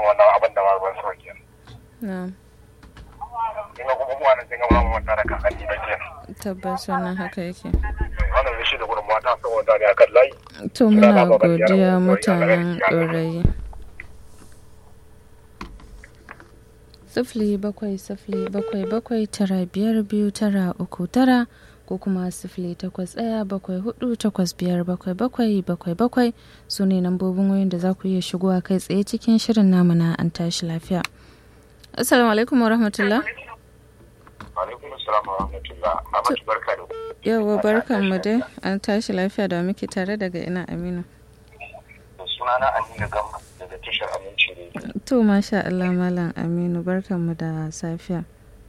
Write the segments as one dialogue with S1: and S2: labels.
S1: wannan abin da ma ban so kenan
S2: na'am
S1: kin ga kuma mu wannan kin ga ba mu wata da kakanni ba kenan
S2: tabbas wannan haka yake
S1: wannan ne shi da gurin mata saboda ne akan layi
S2: to muna godiya mutanen ɗorayi sifili bakwai sifili bakwai bakwai tara biyar biyu tara uku tara ko kuma sifili takwas ɗaya bakwai hudu takwas biyar bakwai bakwai bakwai bakwai su ne lambobin wayoyin da za ku iya shigowa kai tsaye cikin shirin namu na an tashi lafiya assalamu alaikum wa rahmatullah
S1: alaikum assalam wa rahmatullah amma barka da
S2: yawa barkan mu dai an tashi lafiya da muke tare daga ina aminu
S1: sunana aminu gamba daga tashar aminci ne
S2: to masha Allah malam aminu barkan mu da safiya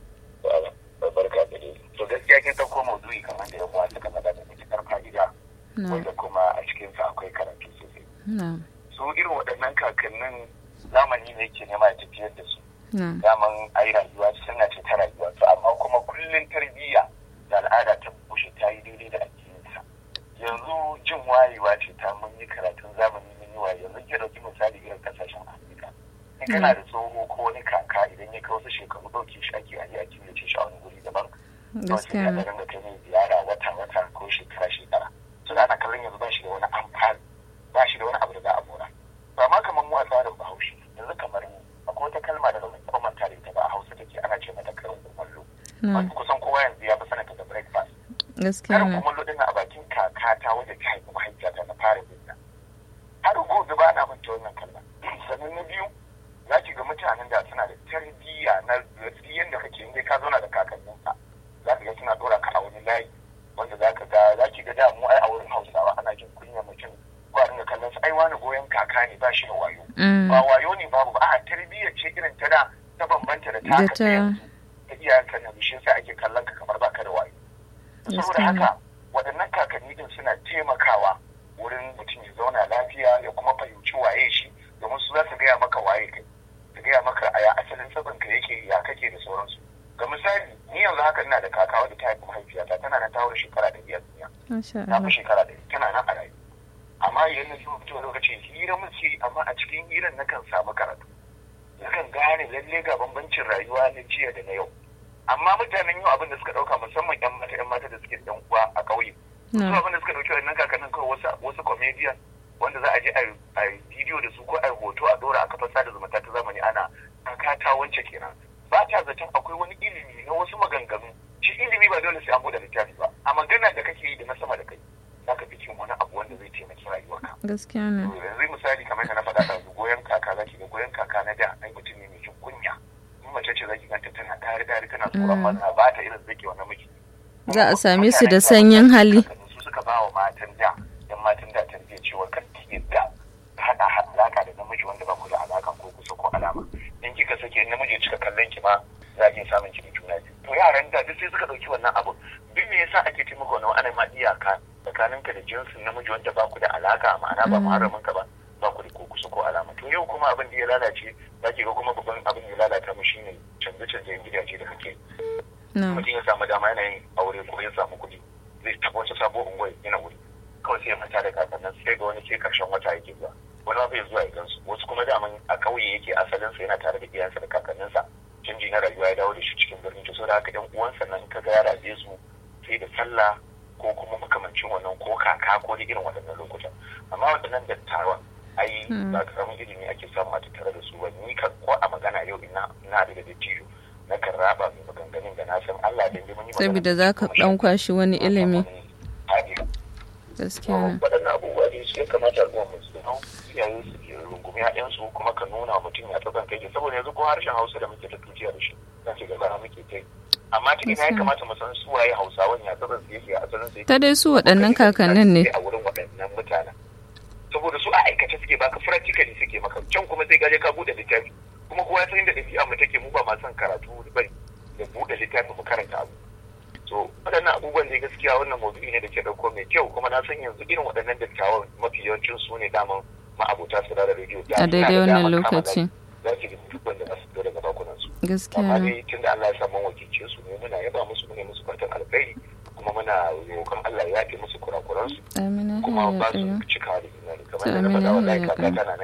S1: barka da dai to gaskiya kin dauko maudu'i kamar da yawa suka faɗa da matukar fa'ida wanda kuma a cikin sa akwai karatu sosai
S2: na'am
S1: su irin waɗannan kakannin zamani ne ke nema ya tafiyar da su
S2: na'am
S1: daman ai rayuwa suna ce ta rayuwa to amma kuma kullum tarbiyya da al'ada ta bushe ta yi daidai da addininsa yanzu jin wayewa ce ta mun yi karatun zamani mun yi waye yanzu ke dauki misali irin kasashen afirka in kana da tsoho ko wani kaka idan ya kai wasu shekaru ɗauke shi ake aje a killace shi a wani guri daban
S2: gaskiya ne
S1: da kai mai ziyara wata wata ko shekara shekara suna ana kallon yanzu ba shi da wani amfani ba shi da wani abu da za a mora to amma kamar mu a tsarin bahaushe yanzu kamar mu akwai wata kalma da zan kuma manta da ita ba a hausa take ana ce mata karin kumallo
S2: na'am
S1: kusan kowa yanzu ya fi sanata da breakfast
S2: gaskiya
S1: karin
S2: ne
S1: kumallo din a bakin kakata wadda ta haifi mahaifiyata na fara jinta har gobe ba na manta wannan kalma sannan na biyu za ki ga mutanen da suna da tarbiyya na yadda da kake inda ka zauna da kakanninka za ka ga suna dora ka a wani layi wanda za ka ga za ki ga da mu ai a wurin hausawa ana jin kunya mutum ko a dinga kallon su ai wani goyon kaka ne ba shi da wayo
S2: Mm,
S1: ba wayo ne babu ba a tarbiyyar ce irin ta da ta bambanta da
S2: da
S1: taka ta
S2: ta
S1: yanzu ta iyayenka na bishin sa ake kallon ka kamar baka da wayo saboda
S2: Gaskiya ne.
S1: haka waɗannan kakanni din suna taimakawa wurin mutum ya zauna lafiya ya kuma fahimci waye shi domin su za su gaya maka waye kai su gaya maka a ya asalin sabon ka yake ya kake da sauransu ga misali ni yanzu haka ina da kaka wadda ta haifi mahaifiyata tana nan ta wurin shekara da biyar duniya
S2: masha
S1: ta
S2: Allah
S1: fi shekara da tana nan a rayu amma idan na zo fito lokacin hira muke amma a cikin hiran nakan samu karatu nakan gane lalle ga bambancin rayuwa na jiya da na yau amma mutanen yau abin da suka dauka musamman yan mata yan mata da suke dan uwa a ƙauye su
S2: na'am
S1: abin da suka dauki wannan kakannin kawai wasu wasu comedian wanda za a je a yi bidiyo da su ko a yi hoto a dora a kafar sada zumunta ta zamani ana kaka ta wance kenan ba ta zaton akwai wani ilimi na wasu maganganu shi ilimi ba dole sai an bude littafi ba a magana da kake yi da na sama da kai za ka fi cin wani abu wanda zai taimaki rayuwarka
S2: gaskiya ne
S1: yanzu misali kamar yadda na faɗa da goyon kaka za ki ga goyon kaka na da ai mutum ne mai jin kunya in mace ce za ki ganta tana dari dari tana tsoron maza ba ta irin zake wannan miji
S2: za a same su da sanyin hali
S1: su suka ba wa matan da yan matan da tarbiyyar cewa kan ki yadda ka haɗa alaka da namiji wanda ba ku da alaka ko kusa ko alama in kika sake in namiji ya cika kallon ki ma za ki samun ki da juna biyu to yaran da duk sai suka ɗauki wannan abu duk me yasa ake taimaka wannan ana ma iyaka tsakaninka da jinsin namiji wanda ba ku da alaka ma'ana ba muharramin ka ba ba ku da ko kusa ko alama to yau kuma abin da ya lalace za ki ga kuma babban abin da ya lalata mu shine canje-canjen gidaje da kake
S2: na'am
S1: mutum ya samu dama yana yin aure ko ya samu kuɗi zai taɓa wata sabo unguwa yana wuri kawai sai ya manta da kakannin sai ga wani sai karshen wata yake zuwa wani ma bai zuwa ya gansu wasu kuma daman a ƙauye yake asalinsa yana tare da iyayensa da kakanninsa canji na rayuwa ya dawo da shi cikin birni to saboda haka ɗan uwansa nan ka ga ya rabe su sai da sallah ko kuma makamancin wannan ko kaka ko da irin waɗannan lokutan amma waɗannan dattawan ai ba karamin ilimi ake samu a tattare da su ba ni kan ko a magana yau ina ina da dattijo na kan raba mai maganganun da na san Allah da mun yi magana
S2: saboda za ka ɗan kwashi wani ilimi
S1: Haɗe.
S2: gaskiya ne
S1: waɗannan abubuwa ne su ya kamata al'umma mu su hau iyaye su ke rungumi ƴaƴansu kuma ka nuna wa mutum ya tsakan kai saboda yanzu ko harshen Hausa da muke ta tuciya da shi za ce gaba muke kai amma ta ina ya kamata mu san su waye Hausawan ya tsakan su yake a asalin su yake
S2: ta dai su waɗannan kakannin ne
S1: a wurin waɗannan mutanen saboda su a aikace suke baka practically suke maka can kuma sai gaje ka bude littafi kuma kowa ya san inda ɗabi'a mu take mu ba ma son karatu bane da bude littafi mu karanta abu so waɗannan abubuwan ne gaskiya wannan maudu'i ne da ke ɗauko mai kyau kuma na san yanzu irin waɗannan dattawan mafi yawancin su ne daman ma'abota su da rediyo
S2: a daidai wannan lokaci
S1: za ki ga duk wanda za su fito daga bakunan su
S2: gaskiya
S1: amma
S2: ne
S1: dai tun da Allah ya samu wakilce su ne muna yaba musu ne musu fatan alkhairi kuma muna roƙon Allah ya yafe musu kurakuran su
S2: amina
S1: kuma
S2: ya
S1: ba su
S2: ɗaya
S1: cika da imani kamar
S2: To,
S1: da na
S2: amina
S1: faɗa wallahi
S2: ya
S1: kaka
S2: ɗaya.
S1: tana nan da ranta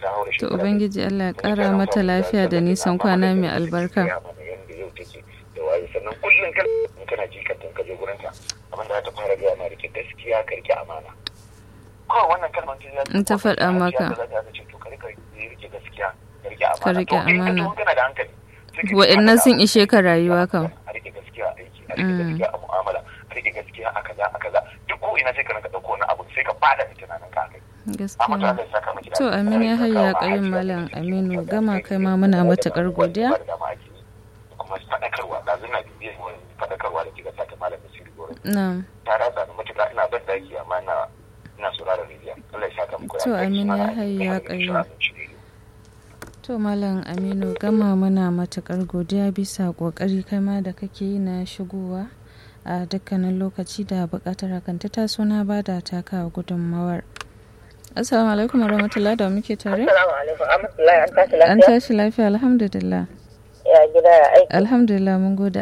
S1: ta haura
S2: to
S1: shekara
S2: ubangiji Allah ya kara mata lafiya da nisan kwana mai albarka
S1: yanda yau take da waye sannan kullum kan in kana jikanta in ka je gurinta abin da za ta fara gaya ma rike gaskiya ka rike amana kawai wannan kalmar ta zai
S2: In ta faɗa maka.
S1: za ta ce to ka rike rike gaskiya ka rike amana
S2: Ka rike
S1: To, in ka
S2: amana.
S1: taho kana da hankali sai ka
S2: wa'annan
S1: ce,
S2: sun ishe ka rayuwa kam
S1: a rike gaskiya a aiki a rike gaskiya a mu'amala a rike gaskiya a kaza a kaza duk ko ina sai ka rinka dauko wani abu sai ka fada da tunanin ka kai amma to
S2: gaskiya
S1: Allah ya saka miki da
S2: to
S1: alheri.
S2: amin ya hayya
S1: Kawo
S2: kayin
S1: ajiya
S2: malam
S1: da
S2: aminu
S1: kike
S2: gama
S1: da
S2: kai ma muna
S1: da
S2: matakar
S1: da
S2: godiya
S1: da dama ake yi. kuma faɗakarwa da zina bibiyar wani faɗakarwa da kika sata malam Basiru Goro
S2: na'am
S1: ta ratsa ni matuƙa ina ban daki amma ina ina sauraron rediyo Allah ya saka muku da
S2: To,
S1: alheri.
S2: amin ya
S1: Sunana
S2: hayya
S1: Ahmad
S2: qayyum.
S1: Ishaq Shiriyu.
S2: To Malam Aminu gama muna matukar godiya bisa kokari kai ma da kake yi na shigowa a dukkanin lokaci da bukatar hakan ta taso na bada taka gudunmawar. Assalamu alaikum warahmatullahi da muke tare.
S3: Assalamu alaikum. Amatullahi an tashi
S2: An
S3: lafiya.
S2: tashi lafiya alhamdulillah.
S3: Ya gida ya aiki.
S2: Alhamdulillah mun gode